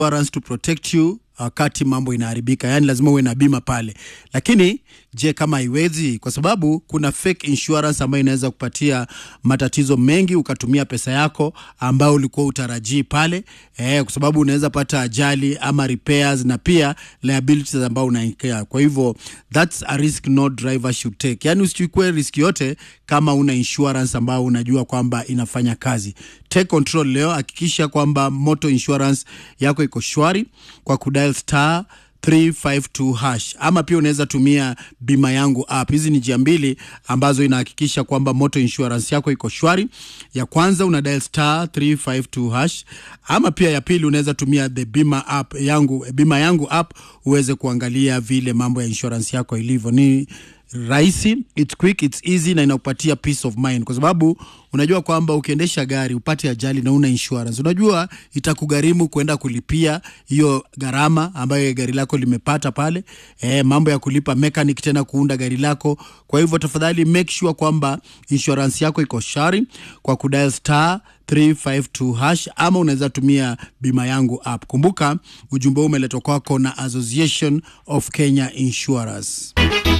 insurance to protect you wakati mambo inaharibika, yaani lazima uwe na bima pale. Lakini je, kama haiwezi? Kwa sababu kuna fake insurance ambayo inaweza kupatia matatizo mengi, ukatumia pesa yako ambayo ulikuwa utarajii pale eh, kwa sababu unaweza pata ajali ama repairs na pia liabilities ambao unaingia. Kwa hivyo that's a risk no driver should take, yaani usichukue risk yote kama una insurance ambayo unajua kwamba inafanya kazi. Take control leo, hakikisha kwamba moto insurance yako iko shwari kwa kudial star 352 hash ama pia unaweza tumia bima yangu app. Hizi ni njia mbili ambazo inahakikisha kwamba moto insurance yako iko shwari. Ya kwanza una dial star 352 hash, ama pia ya pili unaweza tumia the bima app yangu, bima yangu app uweze kuangalia vile mambo ya insurance yako ilivyo. Ni rahisi, it's quick, it's easy na inakupatia peace of mind, kwa sababu unajua kwamba ukiendesha gari upate ajali na una insurance, unajua itakugharimu kwenda kulipia hiyo gharama ambayo gari lako limepata pale, e, mambo ya kulipa mechanic tena kuunda gari lako. Kwa hivyo tafadhali make sure kwamba insurance yako iko shari kwa kudial star 352 hash ama unaweza tumia bima yangu app. Kumbuka ujumbe huu umeletwa kwako na Association of Kenya Insurers.